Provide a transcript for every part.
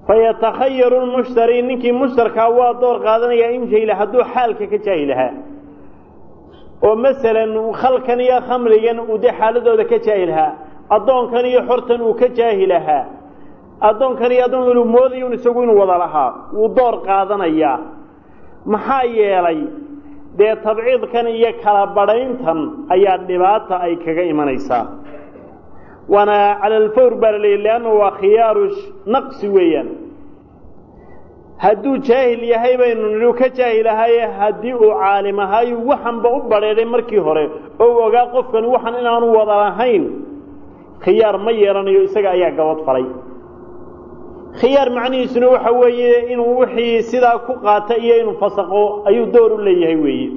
fayatakhayaru lmushtari ninkii mushtarkaa waa door qaadanayaa in jahila hadduu xaalka ka jaahilahaa oo masalan khalkan iyo khamrigan uu dee xaaladooda ka jaahilahaa addoonkan iyo xortan uu ka jaahilahaa addoonkan iyo addoon inuu moodayo isagu inuu wada lahaa wuu door qaadanayaa maxaa yeelay dee tabciidkan iyo kala badhayntan ayaa dhibaata ay kaga imanaysaa waana cala alfawr baa la leeyay leanna waa khiyaaru naqsi weeyaan hadduu jaahil yahay baynu nidhi ka jaahil ahaye haddii uu caalim ahaayu waxanba u badheedhay markii hore oo u ogaa qofkani waxan inaanu wada lahayn khiyaar ma yeelanayo isaga ayaa gabad falay khiyaar macnihiisuna waxa weeye inuu wixii sidaa ku qaata iyo inuu fasaqo ayuu door u leeyahay weeye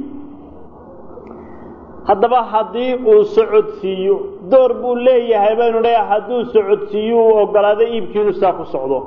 haddaba haddii uu socodsiiyo door buu leeyahay baynu leeya hadduu socodsiiyo uu ogolaado iibkii inuu sidaa ku socdo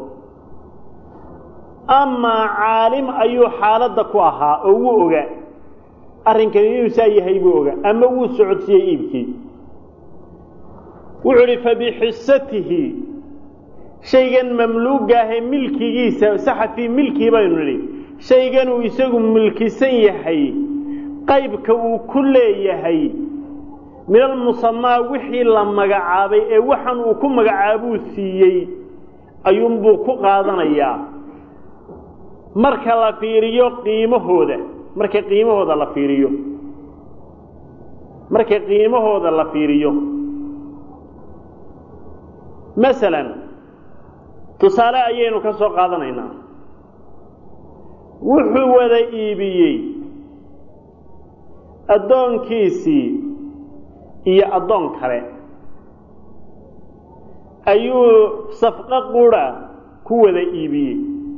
amaa caalim ayuu xaaladda ku ahaa oo wuu ogaa arrinkani inuu saa yahay buu ogaa ama wuu socodsiiyey iibkii wuxuu idhi fabixisatihi shaygan mamluugaahee milkigiisa saxa fii milkii baynu nidhi shayganuu isagu milkisan yahay qaybka uu ku leeyahay min almusamaa wixii la magacaabay ee waxan uu ku magacaabuu siiyey ayuunbuu ku qaadanayaa marka la fiiriyo qiimahooda marka qiimahooda la fiiriyo marka qiimahooda la fiiriyo masalan tusaale ayaynu ka soo qaadanaynaa wuxuu wada iibiyey addoonkiisii iyo addoon kale ayuu safqo qura ku wada iibiyey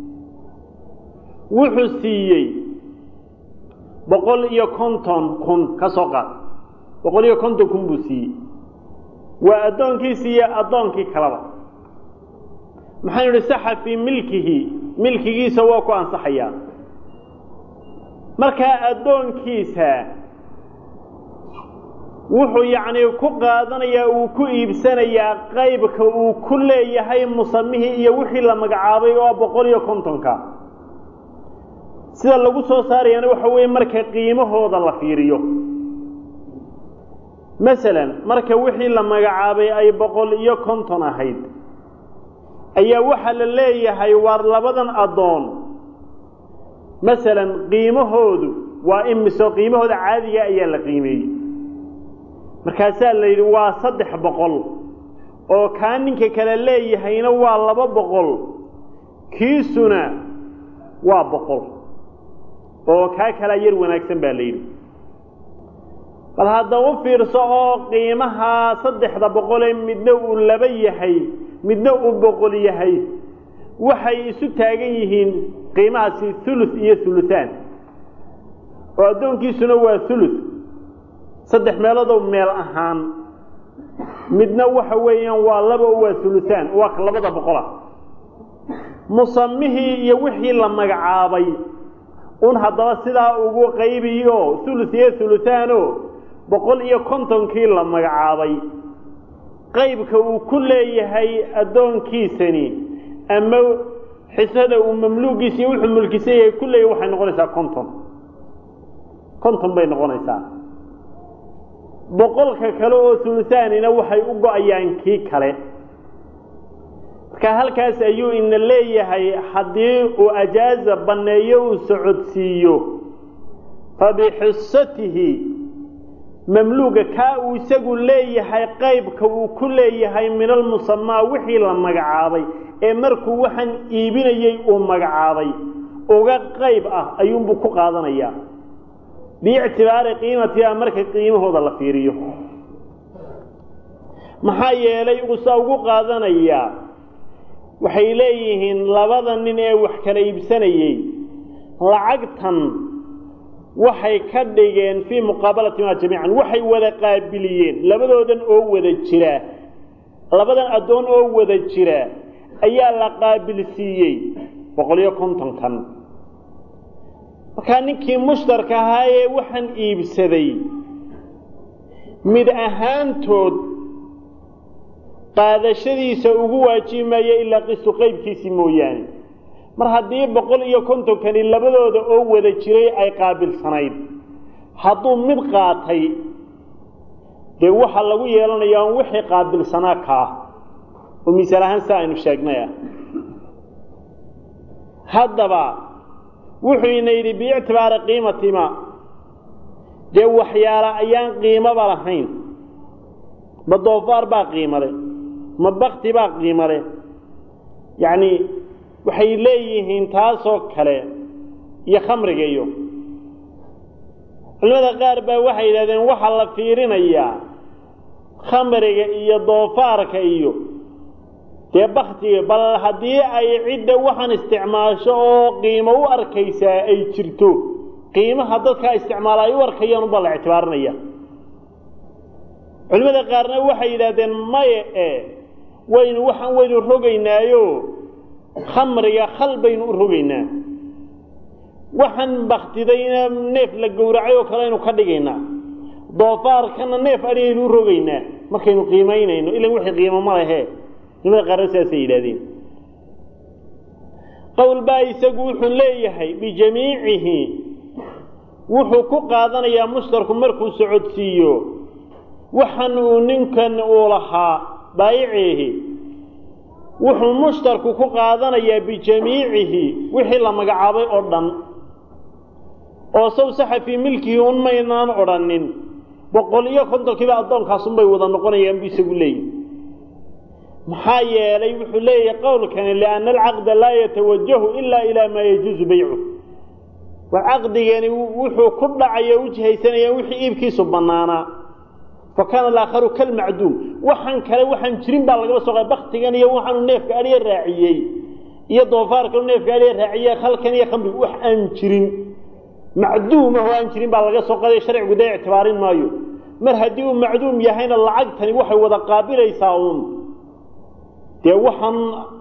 wuxuu siiyey boqol iyo konton kun ka soo qaad boqol iyo konton kun buu siiyey waa addoonkiisii iyo addoonkii kaleba maxaynu idhi saxa fii milkihi milkigiisa waa ku ansaxayaa markaa addoonkiisa wuxuu yacnii ku qaadanayaa uu ku iibsanayaa qaybka uu ku leeyahay musamihii iyo wixii la magacaabay oo boqol iyo kontonka sida lagu soo saarayaana waxa weeye marka qiimahooda la fiiriyo masalan marka wixii la magacaabay ay boqol iyo konton ahayd ayaa waxaa la leeyahay waar labadan addoon masalan qiimahoodu waa imiso qiimahooda caadiga ayaa la qiimeeyey markaasaa la yidhi waa saddex boqol oo kaa ninka kale leeyahayna waa laba boqol kiisuna waa boqol oo kaa kalaa yar wanaagsan baa la yidhi bal hadda u fiirso oo qiimaha saddexda boqolee midna uu laba yahay midna uu boqol yahay waxay isu taagan yihiin qiimahaasi thuluth iyo thuluthaan oo addoonkiisuna waa thuluth saddex meeloodoo meel ahaan midna waxa weeyaan waa laba oo waa thuluthaan waa ka labada boqola musamihii iyo wixii la magacaabay un haddaba sidaa ugu qaybiyo thuluth iyo thuluthaano boqol iyo kontonkii la magacaabay qaybka uu ku leeyahay addoonkiisani ama xisada uu mamluugiisa iyo wuxuu mulkisan yahay ku leeyahay waxay noqonaysaa konton konton bay noqonaysaa boqolka kale oo thuluthaanina waxay u go-ayaan kii kale marka halkaas ayuu ina leeyahay haddii uu ajaaza banneeyo uu socodsiiyo fabixisatihi mamluuga kaa uu isagu leeyahay qaybka uu ku leeyahay min almusamaa wixii la magacaabay ee markuu waxaan iibinayey uu magacaabay uga qayb ah ayuunbuu ku qaadanayaa biictibaari qiimatiha marka qiimahooda la fiiriyo maxaa yeelay uusa ugu qaadanayaa waxay leeyihiin labada nin ee wax kala iibsanayey lacagtan waxay ka dhigeen fii muqaabalatimaa jamiican waxay wada qaabiliyeen labadoodan oo wada jira labadan addoon oo wada jira ayaa la qaabilsiiyey boqol iyo kontonkan markaa ninkii mushtarka ahaa ee waxaan iibsaday mid ahaantood qaadashadiisa ugu waajibi maayo ilaa qistu qaybkiisii mooyaane mar haddii boqol iyo kontonkani labadooda oo wada jiray ay qaabilsanayd hadduu mid qaatay dee waxaa lagu yeelanayaa un wixii qaabilsanaa kaa oo misaal ahaan saa aynu sheegnay ah haddaba wuxuu ina yidhi biictibaari qiimatima dee waxyaala ayaan qiimoba lahayn ma doofaar baa qiimo leh ma bakti baa qiimo leh yacni waxay leeyihiin taasoo kale iyo khamriga iyo culimada qaar baa waxay yidhahdeen waxaa la fiirinayaa khamriga iyo doofaarka iyo dee baktiga bal haddii ay cidda waxaan isticmaasho oo qiimo u arkaysaa ay jirto qiimaha dadkaa isticmaala ay u arkayaan ubaa la ictibaarinaya culimada qaarna waxay yidhaahdeen maye e waynu waxaan waynu rogaynaayo khamriga khal baynu u rogaynaa waxaan baktidayna neef la gowracay oo kale aynu ka dhigaynaa doofaarkana neef adhigaynu u rogaynaa markaynu qiimaynayno ilan wixii qiimo ma lehe culimada qaarna sidaasay yidhahdeen qowl baa isagu wuxuu leeyahay bijamiicihi wuxuu ku qaadanayaa mushtarku markuu socodsiiyo waxan uu ninkan uu lahaa baayiciihi wuxuu mushtarku ku qaadanayaa bijamiicihi wixii la magacaabay oo dhan oo saw saxa fii milkihi un maynaan odhanin boqol iyo kontonkiiba addoonkaasunbay wada noqonayaan buu isagu leeyahy maxaa yeelay wuxuu leeyahay qowlkani lianna alcaqda laa yatawajahu ilaa ilaa maa yajuusu baycu war caqdigani wuxuu ku dhacaya u jihaysanayaan wixii iibkiisu bannaanaa fa kaana alaakharu kalmacduum waxaan kale waxaan jirin baa lagaba soo qa baktigan iyo waxaanu neefka adhiya raaciyey iyo doofaarkanu neefka adhiya raaciyey khalkan iyo khamrigu wax aan jirin macduum ah oo aan jirin baa laga soo qaday sharcigu dee ictibaarin maayo mar haddii uu macduum yahayna lacagtani waxay wada qaabilaysaa uun dee waxaan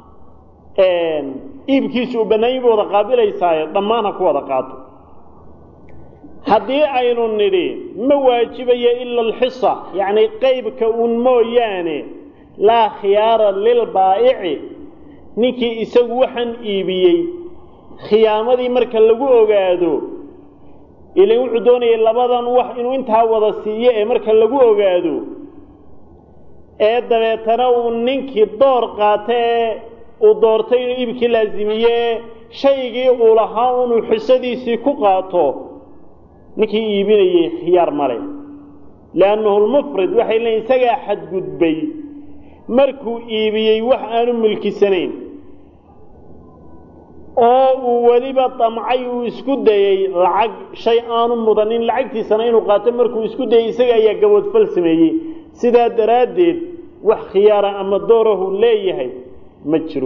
iibkiisu uu bannaanyiba wada qaabilaysaaye dhammaan ha ku wada qaato haddii aynu nidhi ma waajibayo ila alxisa yacni qeybka uun mooyaane laa khiyaara lilbaa'ici ninkii isagu waxaan iibiyey khiyaamadii marka lagu ogaado ilan wuxuu doonayay labadan wax inuu intaa wada siiyo ee marka lagu ogaado ee dabeetana uu ninkii door qaata ee uu doortay inuu iibkii laasimiye shaygii uu lahaa inuu xisadiisii ku qaato ninkii iibinayey khiyaar male liannahu lmufrid waxay leeyiin isagaa xadgudbay markuu iibiyey wax aanu milkisanayn oo uu weliba damcay uu isku dayey lacag shay aanu mudanin lacagtiisana inuu qaato markuu isku dayey isaga ayaa gaboodfal sameeyey sidaa daraaddeed wax khiyaara ama doorahu leeyahay ma jiro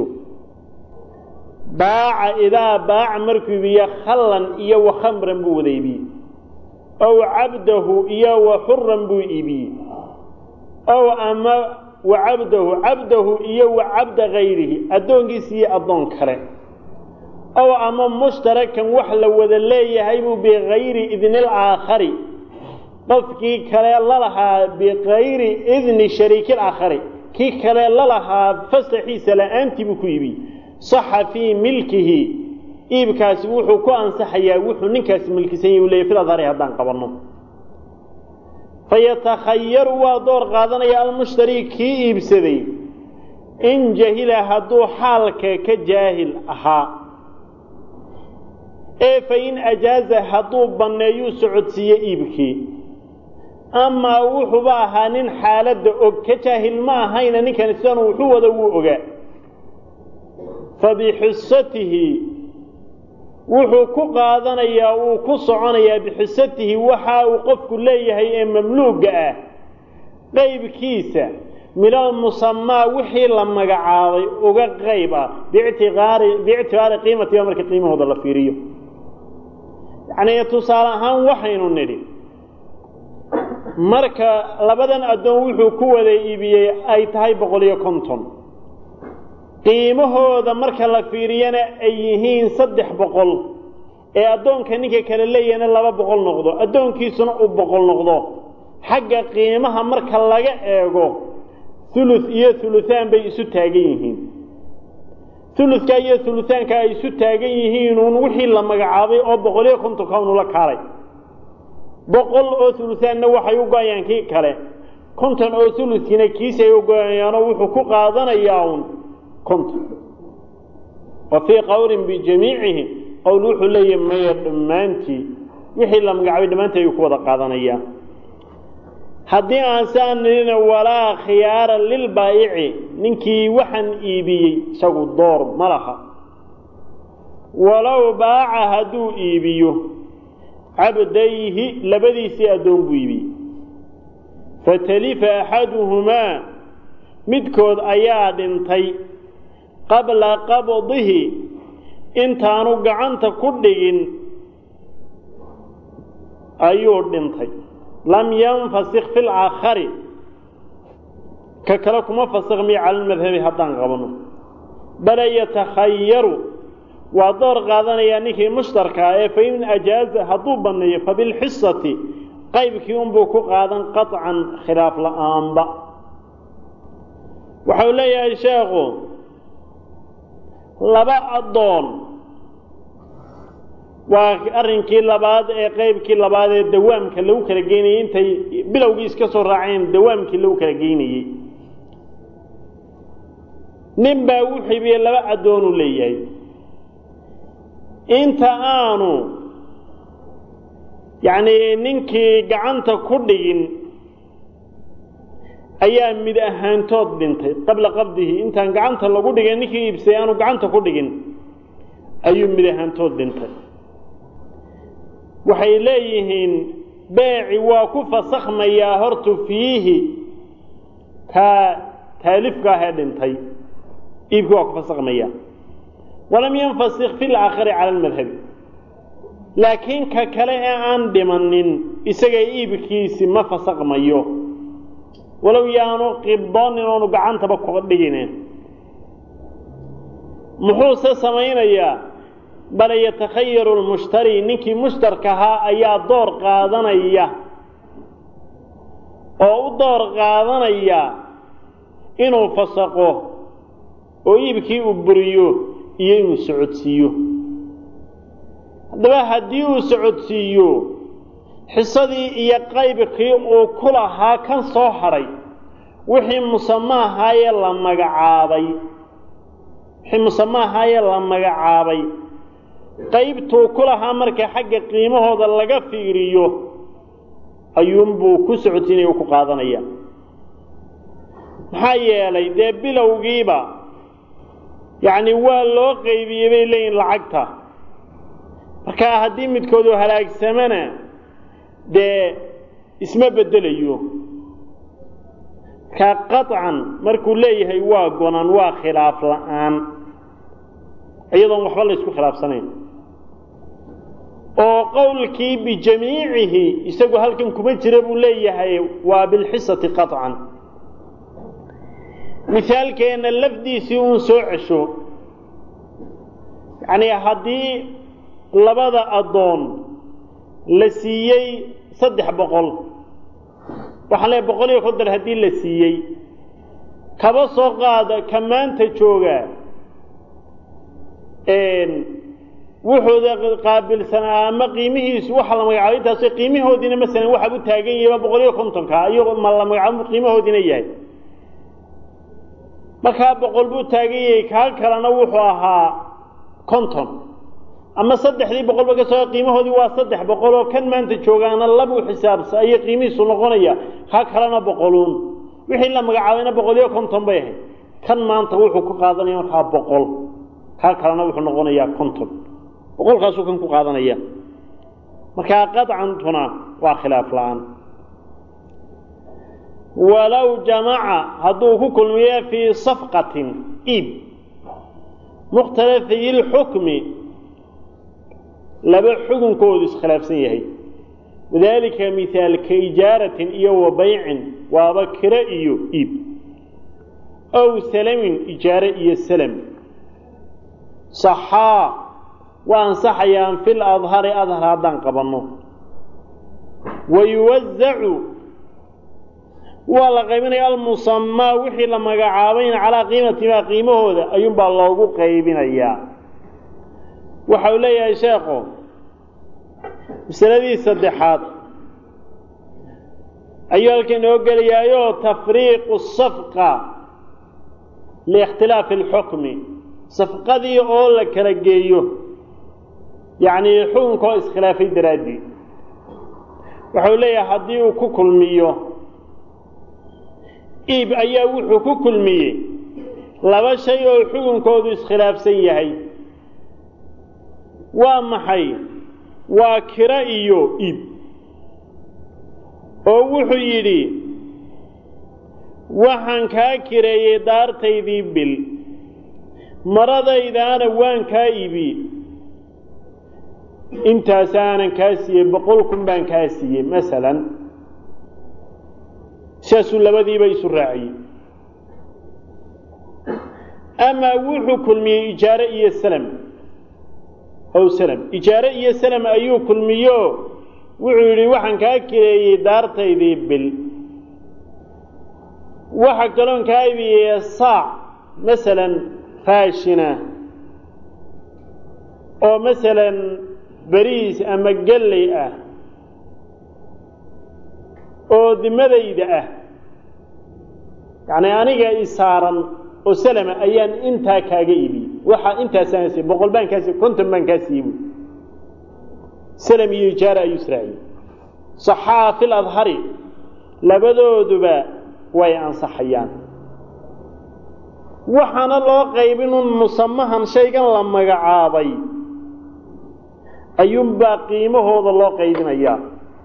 baaca idaa baaca markuu iibiye khallan iyo wa khamran buu wada iibiyey ow cabdahu iyo wa xuran buu iibiyey ow ama wa cabdahu cabdahu iyo wa cabda hayrihi addoonkiisa iyo addoon kale ow ama mushtarakan wax la wada leeyahay buu bikayri idni alaakhari qofkii kale lalahaa bikayri idni shariiki alaakhari kii kale lalahaa fasaxiisa la-aantii buu ku iibiyey saxa fii milkihi iibkaasi wuxuu ku ansaxayaa wuxuu ninkaasi milkisan yahi u leeyay fil adhari haddaan qabanno fayatakhayaru waa door qaadanaya almushtari kii iibsaday in jahila hadduu xaalka ka jaahil ahaa ee fa in ajaaza hadduu banneeyuu socodsiiye iibkii amaa wuxuuba ahaa nin xaaladda og ka jaahil ma ahayna ninkani sidanu wuxuu wada wuu ogaa fa bixisatihi wuxuu ku qaadanayaa uu ku soconayaa bixisatihi waxa uu qofku leeyahay ee mamluuga ah qaybkiisa minal musamaa wixii la magacaabay uga qayb ah biictiqaari biictibaari qiimatiba marka qiimahooda la fiiriyo yacnii tusaale ahaan waxaynu nidhi marka labadan addoon wuxuu ku wada iibiyey ay tahay boqol iyo konton qiimahooda marka la fiiriyana ay yihiin saddex boqol ee addoonka ninka kale leeyahayna laba boqol noqdo addoonkiisuna uu boqol noqdo xagga qiimaha marka laga eego thuluth iyo thuluthaan bay isu taagan yihiin thuluthkaa iyo thuluthaanka ay isu taagan yihiin uun wixii la magacaabay oo boqol iyo kontonka unula kaalay boqol oo thuluthaanna waxay u go-ayaan kii kale konton oo thuluthkiina kiisay u go-ayaanoo wuxuu ku qaadanayaa uun konton wa fii qowlin bijamiicihi qowl wuxuu leeyahay maya dhammaantii wixii la magacaabay dhammaantii ayuu ku wada qaadanayaa haddii aan saan nidhina walaa khiyaara lilbaayici ninkii waxaan iibiyey isagu door ma laha walow baaca hadduu iibiyo cabdayhi labadiisii addoon buu iibiyey fatalifa axaduhumaa midkood ayaa dhintay qabla qabdihi intaanu gacanta ku dhigin ayuu dhintay lam yanfasik fi laakhari ka kale kuma fasikmiyo cala lmadhabi haddaan qabno bale yatakhayaru waa door qaadanayaa ninkii mushtarkaa ee fain ajaaza hadduu banneeyo fabilxisati qaybkii unbuu ku qaadan qaطcan khilaaf la-aanba waxau leeyahay sheekhu laba addoon waa arrinkii labaad ee qaybkii labaad ee dawaamka lagu kala geynayey intay bilowgii iska soo raaceen dawaamkii lagu kala geynayey nin baa u xibiyey laba addoonuu leeyahay inta aanu yacnii ninkii gacanta ku dhigin ayaa mid ahaantood dhintay qabla qabdihi intaan gacanta lagu dhigin ninkii iibsay aanu gacanta ku dhigin ayuu mid ahaantood dhintay waxay leeyihiin beeci waa ku fasakhmayaa hortu fiihi taa taalifka ahee dhintay iibki waa ku fasakhmayaa walam yanfasik fi laakhari cala almadhabi laakiin ka kale ee aan dhimanin isaga iibkiisi ma fasakhmayo walow yaanu qibdoonin oonu gacantaba ku dhigine muxuuse samaynayaa bale yatakhayaru lmushtari ninkii mushtarkahaa ayaa door qaadanaya oo u door qaadanaya inuu fasaqo oo iibkii uu buriyo iyo inuu socodsiiyo haddaba haddii uu socodsiiyo xisadii iyo qaybkii uu ku lahaa kan soo hadhay wixii musamaahaayee la magacaabay wixii musamaahaayee la magacaabay qaybtuu ku lahaa marka xagga qiimahooda laga fiiriyo ayuunbuu ku socodsiinaya u ku qaadanaya maxaa yeelay dee bilowgiiba yacni waa loo qaybiyey bay leeyihin lacagta markaa haddii midkoodu halaagsamana dee isma beddelayo markaa qaطcan markuu leeyahay waa gonan waa khilaaf la-aan iyadoon waxba la ysku khilaafsanayn oo qowlkii bijamiicihi isagu halkan kuma jira buu leeyahay waa bilxisati qaطcan misaalkeenna lafdiisii uun soo cesho yacnii haddii labada addoon la siiyey saddex boqol waxaan leeay boqol iyo konton haddii la siiyey kaba soo qaada ka maanta jooga wuxuuda qaabilsanaa ama qiimihiisu waxa la magacaabay intaas qiimihoodiina masalan waxaa u taagan yahayba boqol iyo kontonka iyagoo ma la magacaabo qiimahoodiina yahay markaa boqol buu taagan yahay kaa kalena wuxuu ahaa konton ama saddexdii boqolba ka soo qiimahoodii waa saddex boqol oo kan maanta joogaana labuu xisaabsa ayay qiimihiisu noqonaya kaa kalena boqoluun wixii la magacaabayna boqol iyo konton bay ahayd kan maanta wuxuu ku qaadanaya markaa boqol kaa kalena wuxuu noqonayaa konton boqolkaasuu kan ku qaadanaya markaa qadcantuna waa khilaaf la-aan walow jamaca hadduu ku kulmiyo fii safqatin iib mukhtalafiyi lxukmi laba xukunkoodu iskhilaafsan yahay wadaalika mihaal ka ijaaratin iyo wa baycin waaba kiro iyo iib ow salamin ijaare iyo salam saxaa waa ansaxayaan fi ladhari adhar haddaan qabanno wayuwasacu waa la qaybinaya almusamaa wixii la magacaabayna calaa qiimatimaa qiimahooda ayuunbaa loogu qaybinayaa waxa uu leeyahay sheekhu masaladii saddexaad ayuu halkan inoo gelayaayoo tafriiqu safqa liikhtilaafi alxukmi safqadii oo la kala geeyo yacnii xukunka oo iskhilaafay daraaddeed waxau leeyahay haddii uu ku kulmiyo iib ayaa wuxuu ku kulmiyey laba shay oo xukunkoodu iskhilaafsan yahay waa maxay waa kiro iyo iib oo wuxuu yidhi waxaan kaa kireeyey daartaydii bil maradaydaana waan kaa iibi intaasaanan kaa siiyey boqol kun baan kaa siiyey masalan saasuu labadiiba isu raaciyey amaa wuxuu kulmiyey ijaare iyo salam ow salam ijaare iyo salam ayuu kulmiyo wuxuu yidhi waxaan kaa kireeyey daartaydii bil waxa kaloon kaa ibiyey saac masalan raashina oo masalan beriis ama galley ah oo dimadayda ah yacni aniga i saaran oo salama ayaan intaa kaaga ibiyey waxaa intaasaan siiyey boqol baan kaa siiyey konton baan kaa siiyey buui salam iyo ijaara ayuu israaciyey saxaa fi ladhari labadooduba way ansaxayaan waxaana loo qaybinun musamahan shaygan la magacaabay ayuunbaa qiimahooda loo qaybinayaa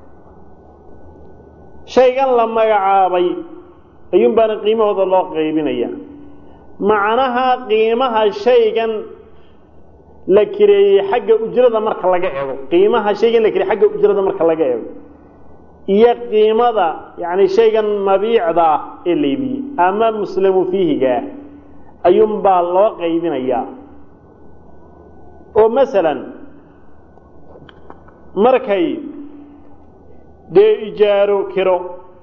shaygan la magacaabay ayuunbaana qiimahooda loo qaybinayaa macnaha qiimaha shaygan la kireeyey xagga ujrada marka laga ego qiimaha shaygan la kireeyey xagga ujrada marka laga ego iyo qiimada yacni shaygan mabiicda ah ee laybiyey ama muslamu fiihiga ah ayuunbaa loo qaybinayaa oo masalan markay dee ijaaro kiro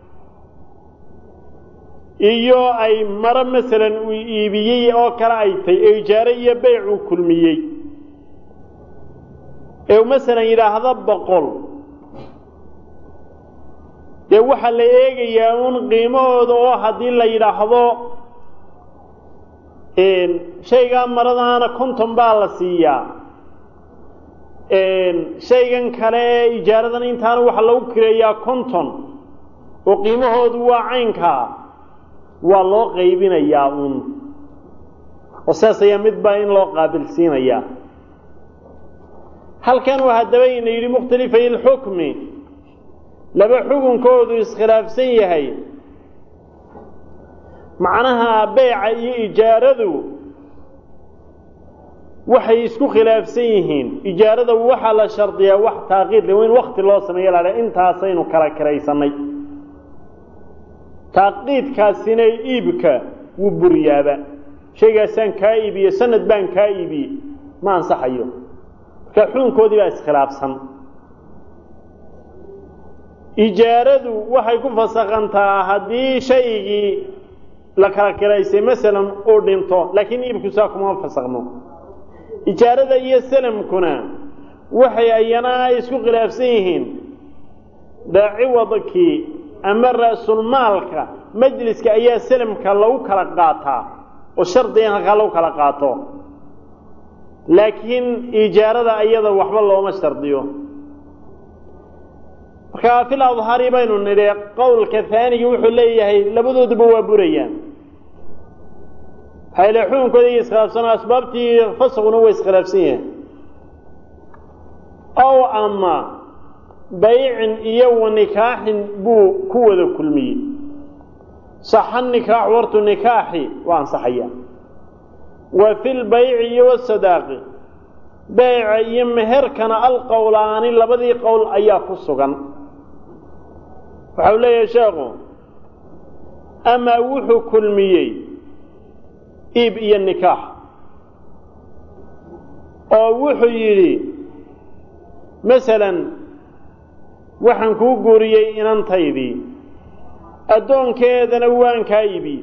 iyo ay maro masalan uu iibiyey oo kale ay tahy ee ijaaro iyo beyc uu kulmiyey ee masalan yidhaahdo boqol dee waxaa la eegayaa un qiimahooda oo haddii la yidhaahdo shaygaa maradaana konton baa la siiyaa shaygan kale ee ijaaradan intaana waxaa lagu kireeyaa konton oo qiimahoodu waa caynkaa waa loo qaybinayaa uun oo saas ayaa midbaa in loo qaabilsiinayaa halkan uu haddaba ina yidhi mukhtalifay ilxukmi laba xukunkoodu iskhilaafsan yahay macnaha beyca iyo ijaaradu waxay isku khilaafsan yihiin ijaarada waxaa la shardiyaa wax taaqiid le in wakti loo sameeyo la intaasaynu kala kiraysanay taaqiidkaasina iibka wuu buriyaaba shaygaasaan kaa iibiye sanad baan kaa iibiye ma ansaxayo marka xukunkoodii baa iskhilaafsan ijaaradu waxay ku fasakhantaa haddii shaygii la kala kiraysay masalan uu dhinto laakiin iibku saa kuma fasakno ijaarada iyo salamkuna waxay ayana ay isku khilaafsan yihiin daaciwadkii ama ra'sulmaalka majliska ayaa salamka lagu kala qaataa oo shardiga in halkaa lagu kala qaato laakiin ijaarada iyada waxba looma shardiyo markaa fil adhari baynu nidhi qowlka haanigi wuxuu leeyahay labadooduba waa burayaan hayle xukunkooda iyo iskhilaafsanoo asbaabtii fasquna way iskhilaafsan yahay ow ama baycin iyo wa nikaaxin buu ku wada kulmiyey saxa nikaax wartu nikaaxi waa ansaxaya wa fi lbayci iyo wasadaaqi beyca iyo meherkana alqowlaani labadii qowl ayaa ku sugan waxau leeyahay sheekhu amaa wuxuu kulmiyey iib iyo nikaax oo wuxuu yidhi masalan waxaan kuu guuriyey inantaydii addoonkeedana waan kaa iibiyey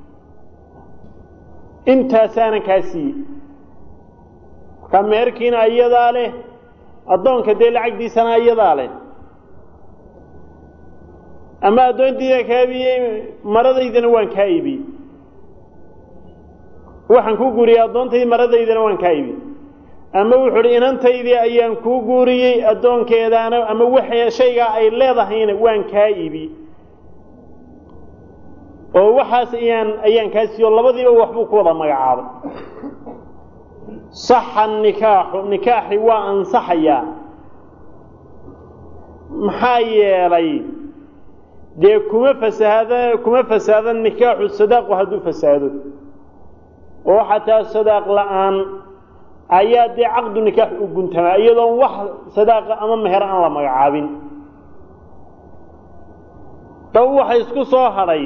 intaasaanan kaa siiyey markaa meherkiina iyadaa leh addoonka dee lacagdiisana iyadaa leh ama addoontiida kaa iibiyey maradaydana waan kaa iibiyey waxaan ku guuriyey addoontaydii maradaydana waan kaa iibiyey ama wuxuu uhi inantaydii ayaan kuu guuriyey addoonkeedaana ama waxa shaygaa ay leedahayna waan kaa iibiyey oo waxaas ayaan ayaan kaa siiyo labadiiba waxbuu ku wada magacaabay saxa nikaaxu nikaaxi waa ansaxayaa maxaa yeelay dee kuma fasahaada kuma fasaada nikaaxu sadaaqu hadduu fasaado oo xataa sadaaq la-aan ayaa dee caqdu nikaax u guntamaa iyadoon wax sadaaqa ama meher aan la magacaabin daba waxa isku soo hadhay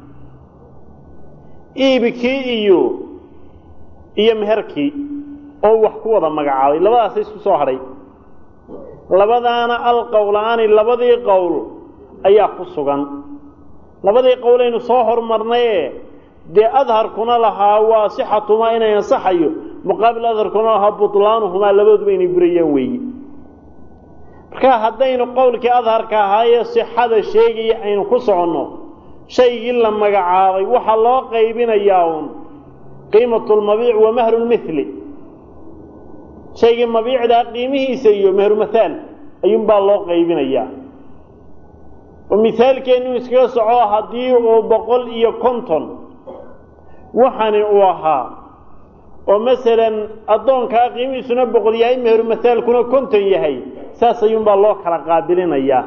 iibkii iyo iyo meherkii oo wax ku wada magacaabay labadaasa isku soo hadhay labadaana alqowlaani labadii qowl ayaa ku sugan labadii qowlaynu soo hormarnaye dee adharkuna lahaa waa sixatumaa inay ansaxayo muqaabil adharkuna lahaa butlaanuhumaa labadooduba inay burayaan weeye marka haddaynu qowlkii adharka ahaayee sixada sheegaya aynu ku soconno shaygii la magacaabay waxaa loo qaybinayaa uun qiimatulmabiic wa mahrulmithli shaygii mabiicdaa qiimihiisa iyo mehrumathaal ayuunbaa loo qaybinayaa oo mihaalkeennu iskaga soco haddii uu boqol iyo konton waxani uu ahaa oo masalan addoonkaa qiimihiisuna boqol yahay meherumathaalkuna konton yahay saas ayuunbaa loo kala qaabilinayaa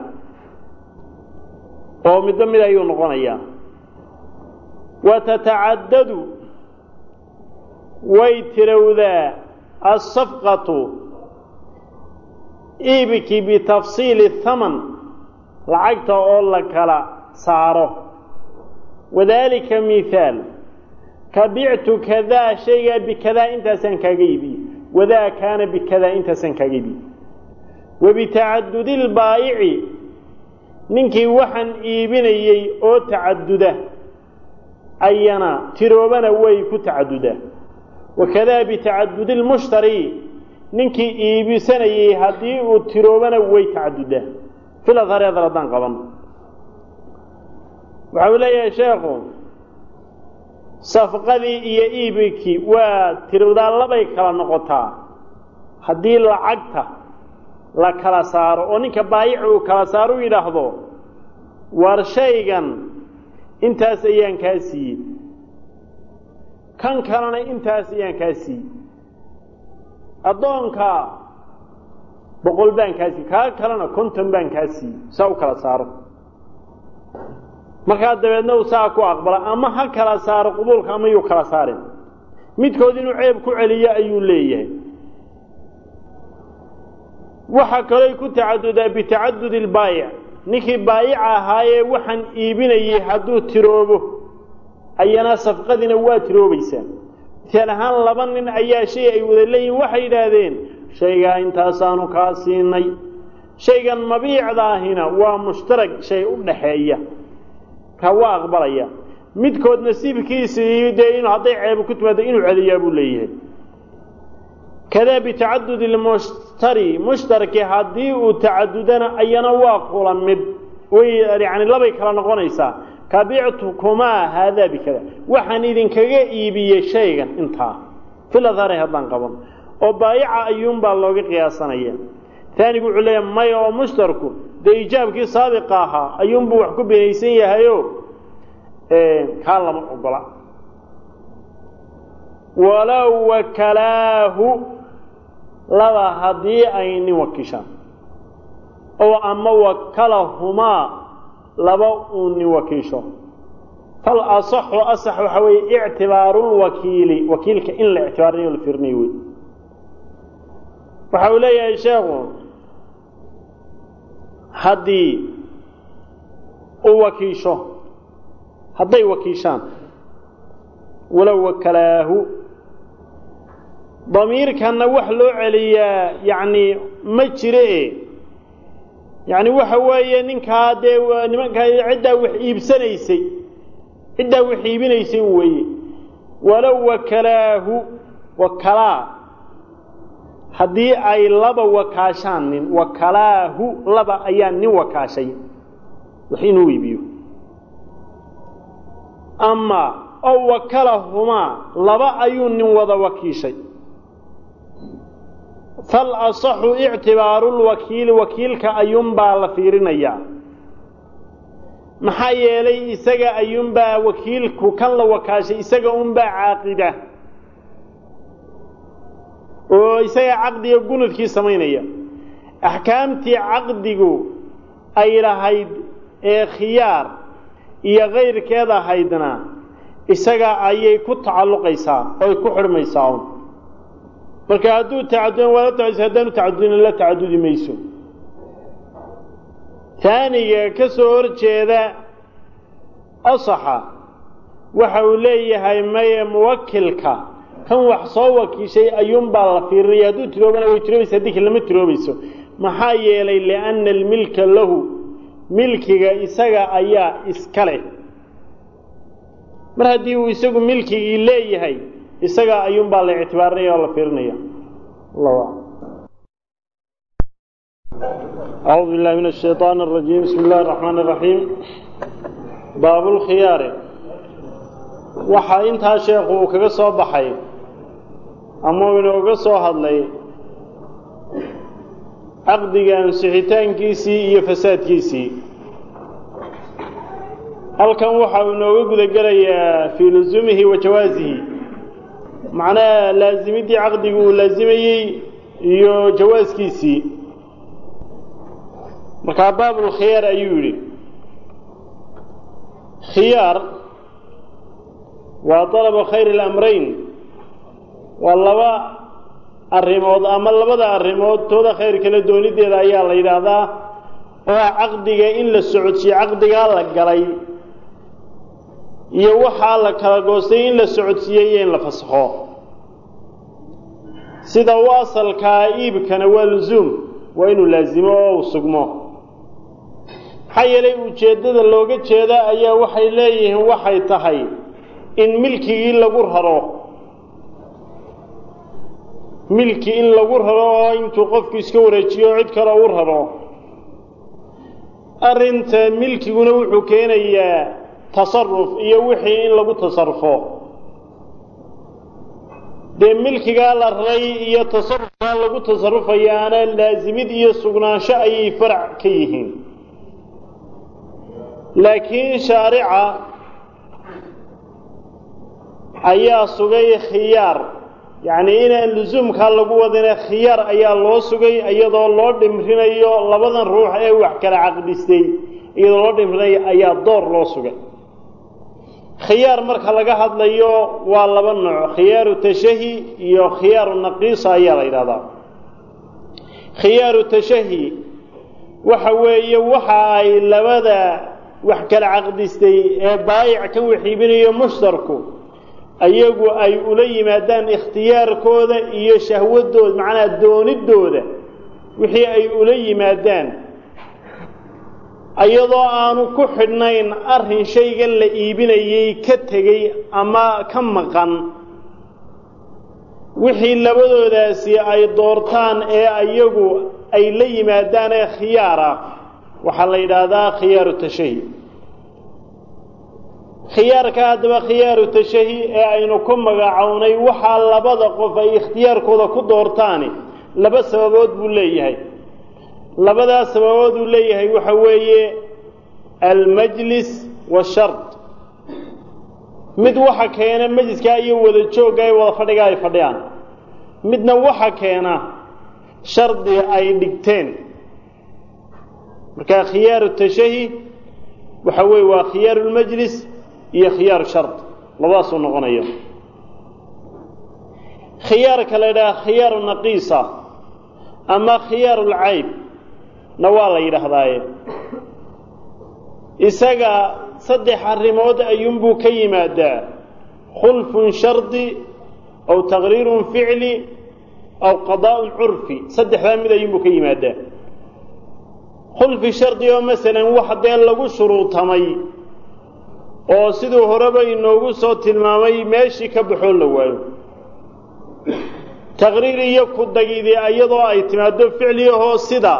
oo midba mid ayuu noqonayaa wa tatacadadu way tirowdaa asafqatu iibiki bitafsiili thaman lacagta oo la kala saaro wadaalika mihaal ka bictu kadaa shaygaa bikadaa intaasaan kaaga iibiyey wadaa kaana bikadaa intaasaan kaaga iibiyey wabitacadudi lbaayici ninkii waxaan iibinayey oo tacaduda ayana tiroobana way ku tacadudaa wakadaa bitacadudi lmushtari ninkii iibisanayey haddii uu tiroobana way tacadudaa filadhari hadal haddaan qaban waxa uu leeyahay sheekhu safqadii iyo iibikii waa tirowdaa labay kala noqotaa haddii lacagta la kala saaro oo ninka baayici uu kala saaro u yidhaahdo war shaygan intaas ayaan kaa siiyey kan kalena intaas ayaan kaa siiyey addoonka boqol baan kaa siiyey kaa kalena konton baan kaa siiyey saa u kala saaro markaa dabeedna uu saa ku aqbala ama ha kala saaro qubuulka ama yuu kala saarin midkood inuu ceeb ku celiyo ayuu leeyahay waxaa kalooy ku tacadudaa bitacadudi lbaayic ninkii baayica ahaayee waxaan iibinayey hadduu tiroobo ayana safqadiina waa tiroobaysaa misaal ahaan laba nin ayaa shay ay wada leeyihin waxay yidhaahdeen shaygaa intaasaanu kaa siinay shaygan mabiicdaahina waa mushtarag shay u dhaxeeya ka waa aqbalaya midkood nasiibkiisii dee in hadday ceebo ku timaado inuu celiyaa buu leeyahay kadaa bitacadudi lmushtari mushtarki haddii uu tacadudana ayana waa kula mid way yani labay kala noqonaysaa kabictukumaa haadaa bikada waxaan idinkaga iibiyey shaygan intaa filadhari haddaan qaban oo baayica ayuunbaa looga qiyaasanaya taanigu wuxuu leeyahay maya oo mushtarku dee ijaabkii saabiqa ahaa ayuunbuu wax ku binaysan yahayo kaa lama ogola walow wakalaahu laba haddii ay nin wakiishaan oo ama wakalahumaa laba uu nin wakiisho fal asaxu asax waxaa weeye ictibaarulwakiili wakiilka in la ictibaarinayo la fiirinayo wey waxa uu leeyahay sheekhu haddii uu wakiisho hadday wakiishaan walow wakalaahu damiirkanna wax loo celiyaa yacni ma jire yacni waxa weeye ninkaa dee nimankaa ciddaa wax iibsanaysay ciddaa wax iibinaysay weeye walow wakalaahu wakalaa haddii ay laba wakaashaan nin wakalaahu laba ayaa nin wakaashay wax inuu iibiyo ama ow wakalahumaa laba ayuu nin wada wakiishay fal asaxu ictibaaru lwakiili wakiilka ayuunbaa la fiirinayaa maxaa yeelay isaga ayuunbaa wakiilku kan la wakaashay isaga unbaa caaqida oo isaga caqdiga gunudkii samaynaya axkaamtii caqdigu ay lahayd ee khiyaar iyo kayrkeed ahaydna isaga ayay ku tacalluqaysaa oy ku xidhmaysaa un marka hadduu tacadudin waa la tacadudis haddaanu tacadudin la tacadudi mayso taaniga ka soo hor jeeda asaxa waxa uu leeyahay maye muwakilka kan wax soo wakiishay ayuunbaa la fiirinaya hadduu tiroobana way tiroobaysa haddii kale lama tiroobayso maxaa yeelay lianna almilka lahu milkiga isaga ayaa iska leh mar haddii uu isagu milkigii leeyahay isaga ayuunbaa la ictibaarinaya oo la fiirinaya allahu aclam أعوذ بالله من الشيطان الرجيم بسم الله الرحمن الرحيم باب الخيار waxaa intaa sheekhu uu kaga soo baxay ama uu inooga soo hadlay caqdiga ansixitaankiisii iyo fasaadkiisii halkan waxa uu inooga guda gelayaa fii lusuumihi wa jawaasihi macnaha laasimiddii caqdigu uu laasimayey iyo jawaaskiisii markaa baabulkhiyaar ayuu yidhi khiyaar waa dalaba khayr اlamrayn waa laba arrimood ama labada arrimood tooda khayr kala doonideeda ayaa la yidhaahdaa oo ah caqdiga in la socodsiyo caqdigaa la galay iyo waxaa la kala goostay in la socodsiiyey iyo in la fasakho sida u asalkaa iibkana waa lusuum waa inuu laasimo oo uu sugmo maxaa yeelay ujeeddada looga jeeda ayaa waxay leeyihiin waxay tahay in milkigii lagu raro milki in lagu raro oo intuu qofku iska wareejiyo cid kale u raro arrinta milkiguna wuxuu keenayaa tasaruf iyo wixii in lagu tasarufo dee milkigaa la raray iyo tasarufkaa lagu tasarufayaana laasimid iyo sugnaansho ayay farac ka yihiin laakiin shaarica ayaa sugay khiyaar yacnii inaan lusuumkaa lagu wadine khiyaar ayaa loo sugay iyadoo loo dhimrinayo labadan ruux ee wax kala caqdistay iyadoo loo dhimrinayo ayaa door loo sugay khiyaar marka laga hadlayo waa laba nooc khiyaaru tashahi iyo khiyaaru naqiisa ayaa la yidhahdaa khiyaaru tashahi waxa weeye waxa ay labada wax kala caqdistay ee baayic kan waxiibinayo mushtarku ayagu ay ula yimaadaan ikhtiyaarkooda iyo shahwadooda macnaha doonidooda wixii ay ula yimaadaan iyadoo aanu ku xidhnayn arrin shaygan la iibinayay ka tegey ama ka maqan wixii labadoodaasi ay doortaan ee ayagu ay la yimaadaan ee khiyaara waxaa la yidhaahdaa khiyaaru tashahi khiyaarka haddaba khiyaaru tashahi ee aynu ku magacownay waxaa labada qof ay ikhtiyaarkooda ku doortaani laba sababood buu leeyahay labadaas sababood uu leeyahay waxa weeye almajlis washard mid waxa keena majliskaa iyo wada joogga ee wada fadhiga ay fadhiyaan midna waxa keena shardi ay dhigteen marka khiyaaru tashahi waxa weeye waa khiyaaru lmajlis iyo khiyaaru shard labadaasuu noqonaya khiyaarka la yidhaha khiyaaru naqiisa ama khiyaaru lcayb na waa la yidhaahdaaye isaga saddex arrimood ayuunbuu ka yimaadaa khulfun shardi aw taqriirun ficli aw qadaa'un curfi saddexdaa mid ayuunbuu ka yimaadaa khulfi shardi oo masalan wax dee lagu shuruutamay oo siduu horeba inoogu soo tilmaamay meeshii ka baxoo la waayo taqriir iyo ku dagidi iyadoo ay timaado ficliyahoo sida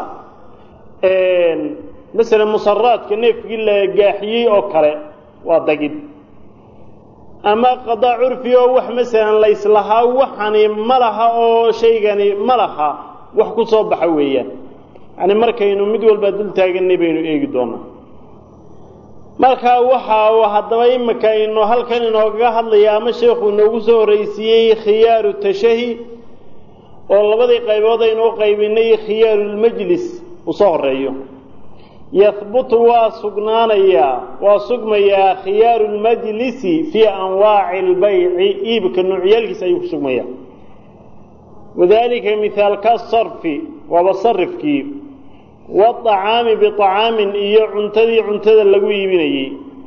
masalan musaraadka neefkii la gaaxiyey oo kale waa dagid ama qadaa curfi oo wax masalan layslahaa waxani ma laha oo shaygani ma laha wax ku soo baxa weeyaan yani markaynu mid walba dul taaganay baynu eegi doonaa markaa waxa uu haddaba imika inu halkan inoogaga hadlaya ama sheekhu inoogu soo horraysiiyey khiyaaru tashahi oo labadii qaybood aynu u qaybinay khiyaarulmajlis uu soo horeeyo yahbutu waa sugnaanayaa waa sugmayaa khiyaaru lmajlisi fii anwaaci albayci iibka noocyaalkiisa ayuu ku sugmayaa wadalika mihaalka sarfi waaba sarifkii waacaami biacaamin iyo cuntadii cuntada lagu iibinayey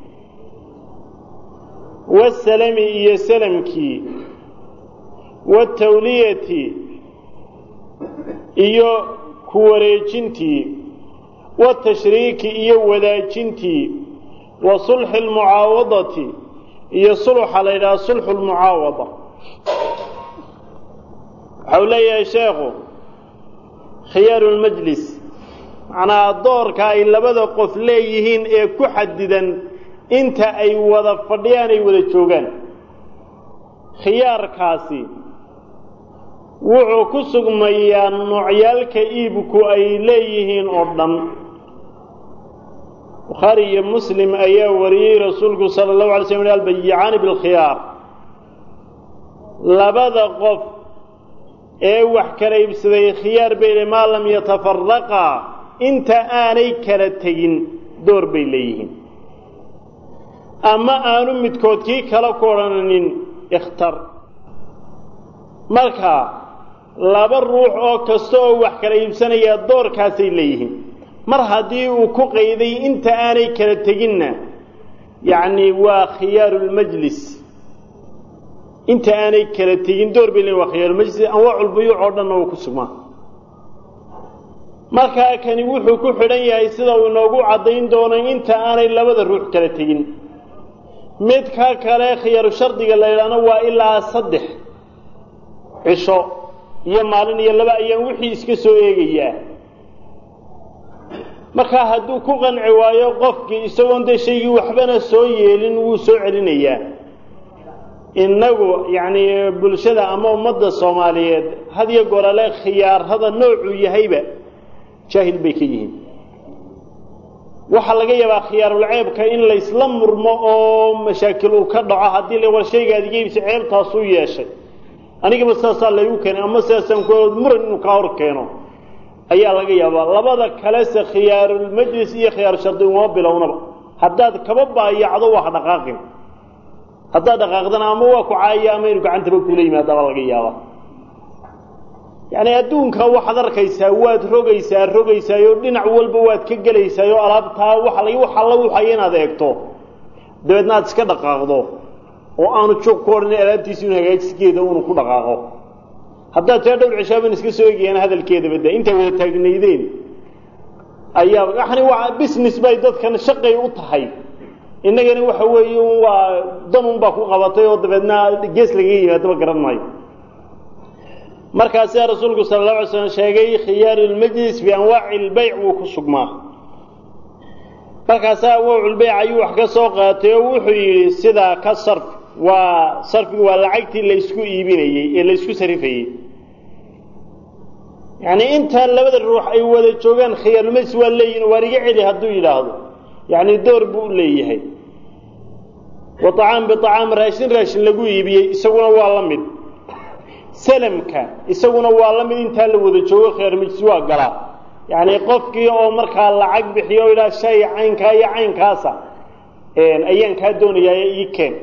waasalami iyo salamkii waatawliyati iyo ku wareejintii watashriiki iyo wadaajintii wa sulxi almucaawadati iyo sulxa la yidhaha sulxu lmucaawada waxau leeyahay sheekhu khiyaaru lmajlis macnaa doorka ay labada qof leeyihiin ee ku xadidan inta ay wada fadhiyaan ay wada joogaan khiyaarkaasi wuxuu ku sugmayaa noocyaalka iibku ay leeyihiin oo dhan bukhaari iyo muslim ayaa wariyey rasuulku sala allahu alay slm albayicaani bilkhiyaar labada qof ee wax kala iibsaday khiyaar bay le maa lam yatafaraqaa inta aanay kala tegin door bay leeyihiin ama aanu midkood kii kala ku odhananin ikhtar marka laba ruux oo kasta oo wax kala iibsanayaa doorkaasay leeyihiin mar haddii uu ku qayday inta aanay kala teginna yacni waa khiyaaru lmajlis inta aanay kala tegin door bay leeyihin waa khiyaarulmajlis anwaaculbuyuuc oo dhanna uu ku sugmaa markaa kani wuxuu ku xidhan yahay sida uu inoogu caddayn doono inta aanay labada ruux kala tegin midka kale khiyaaru shardiga la yidhaahno waa ilaa saddex cisho iyo maalin iyo laba ayaan wixii iska soo eegayaa markaa hadduu ku qanci waayo qofkii isagoon dee shaygii waxbana soo yeelin wuu soo celinayaa innagu yacni bulshada ama ummadda soomaaliyeed had iyo gorale khiyaarada noocuu yahayba jaahil bay ka yihiin waxaa laga yaabaa khiyaarulceebka in laysla murmo oo mashaakil uu ka dhaco haddii la war shaygaad iga iibsa ceebtaasuu yeeshay anigaba sidaasaa laygu keenay ama sidaasaan ku muran inuu kaa hor keeno ayaa laga yaabaa labada kalese khiyaarulmajlis iyo khiyaaru shardi uma bilownaba haddaad kaba baayacdo waa ha dhaqaaqin haddaad dhaqaaqdana ama waa ku caaya ama inu gacantaba kula yimaadabaa laga yaabaa yacni adduunka waxaad arkaysaa waad rogaysaa rogaysaayoo dhinac walba waad ka gelaysaayoo alaabtaa waxa lag wax alla wuxaya inaad eegto dabeedna aad iska dhaqaaqdo oo aanu joog ku odhan alaabtiisi inu hagaajiskeeda unu ku dhaqaaqo haddaad taa dhowr cishaaban iska soo egayaan hadalkeedaba de intay wada taagnaydeen ayaa yani waa business bay dadkan shaqay u tahay innagana waxa weeye waa danun baa ku qabatay oo dabeedna gees lagaga yimaadaba garan maayo markaasaa rasuulku sala allahu alay slam sheegay khiyaaru lmajlis bianwaaci lbayc wuu ku sugmaa markaasaa anwaaculbayc ayuu wax ka soo qaatay oo wuxuu yidhi sidaa ka sarf waa sarfigu waa lacagtii laysku iibinayey ee laysku sarifayey yacni intaan labada ruux ay wada joogaan khiyaarulmajlis waa leeyihin waar iga celi hadduu yidhaahdo yacni door buu u leeyahay wa acaam biacaam raashin raashin lagu iibiyey isaguna waa la mid salamka isaguna waa la mid intaa la wada joogo khiyaarulmajlis waa galaa yacni qofkii oo markaa lacag bixiyo o yidhaha shay caynkaa iyo caynkaasa ayaan kaa doonayaa ii keen